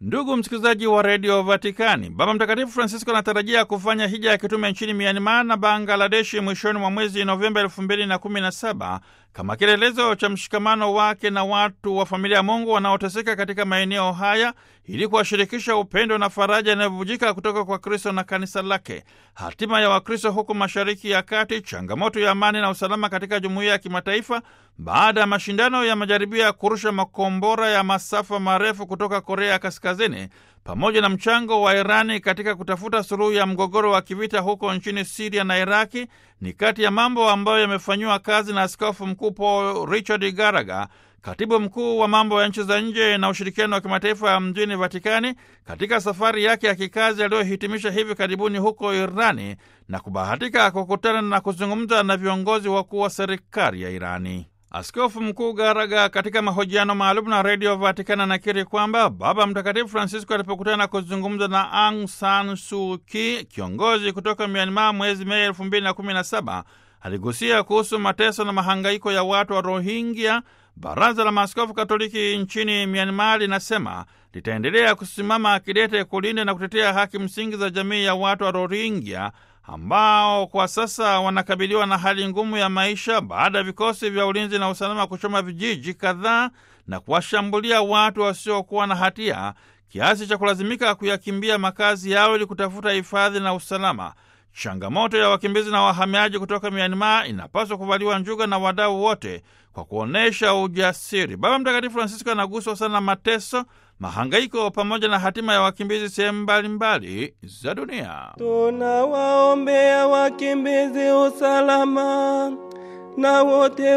Ndugu msikilizaji wa redio Vatikani, Baba Mtakatifu Francisco anatarajia kufanya hija ya kitume nchini Myanmar na Bangladeshi mwishoni mwa mwezi Novemba elfu mbili na kumi na saba kama kielelezo cha mshikamano wake na watu wa familia ya Mungu wanaoteseka katika maeneo haya ili kuwashirikisha upendo na faraja inayovujika kutoka kwa Kristo na kanisa lake. Hatima ya Wakristo huku Mashariki ya Kati, changamoto ya amani na usalama katika jumuiya ya kimataifa baada ya mashindano ya majaribio ya kurusha makombora ya masafa marefu kutoka Korea Kaskazini, pamoja na mchango wa Irani katika kutafuta suluhu ya mgogoro wa kivita huko nchini Siria na Iraki ni kati ya mambo ambayo yamefanyiwa kazi na Askofu Mkuu Paul Richard Garaga, katibu mkuu wa mambo ya nchi za nje na ushirikiano wa kimataifa ya mjini Vatikani, katika safari yake ya kikazi aliyohitimisha hivi karibuni huko Irani na kubahatika kukutana na kuzungumza na viongozi wakuu wa serikali ya Irani. Askofu Mkuu Garaga katika mahojiano maalum na redio Vatikani anakiri kwamba Baba Mtakatifu Francisco alipokutana na kuzungumza na Aung San Suu Kyi, kiongozi kutoka Myanmar, mwezi Mei elfu mbili na kumi na saba aligusia kuhusu mateso na mahangaiko ya watu wa Rohingya. Baraza la Maaskofu Katoliki nchini Myanmar linasema litaendelea kusimama kidete kulinda na kutetea haki msingi za jamii ya watu wa Rohingya ambao kwa sasa wanakabiliwa na hali ngumu ya maisha baada ya vikosi vya ulinzi na usalama kuchoma vijiji kadhaa na kuwashambulia watu wasiokuwa na hatia kiasi cha kulazimika kuyakimbia makazi yao ili kutafuta hifadhi na usalama. Changamoto ya wakimbizi na wahamiaji kutoka Myanmar inapaswa kuvaliwa njuga na wadau wote kwa kuonyesha ujasiri. Baba Mtakatifu Francisco anaguswa sana mateso, mahangaiko pamoja na hatima ya wakimbizi sehemu mbalimbali za dunia. Tunawaombea wakimbizi usalama na wote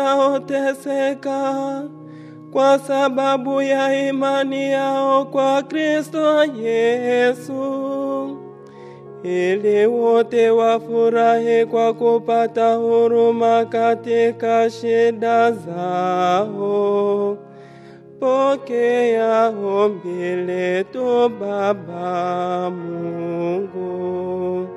wanaoteseka kwa sababu ya imani yao kwa Kristo Yesu, ili wote wafurahi kwa kupata huruma katika shida zao. Pokea ombi letu Baba Mungu.